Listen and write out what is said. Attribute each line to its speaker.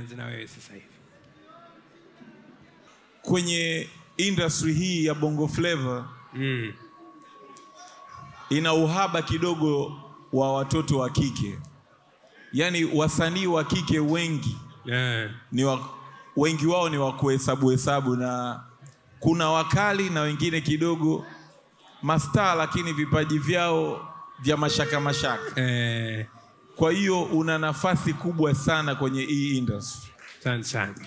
Speaker 1: nianze na wewe sasa hivi.
Speaker 2: kwenye industry hii ya bongo flava
Speaker 1: Mm.
Speaker 2: ina uhaba kidogo wa watoto wa kike yaani wasanii wa kike wengi
Speaker 1: Yeah.
Speaker 2: ni wa, wengi wao ni wa kuhesabu hesabu na kuna wakali na wengine kidogo mastaa lakini vipaji vyao vya mashaka mashaka
Speaker 1: Eh,
Speaker 2: kwa hiyo una nafasi kubwa sana kwenye hii industry
Speaker 1: asante sana.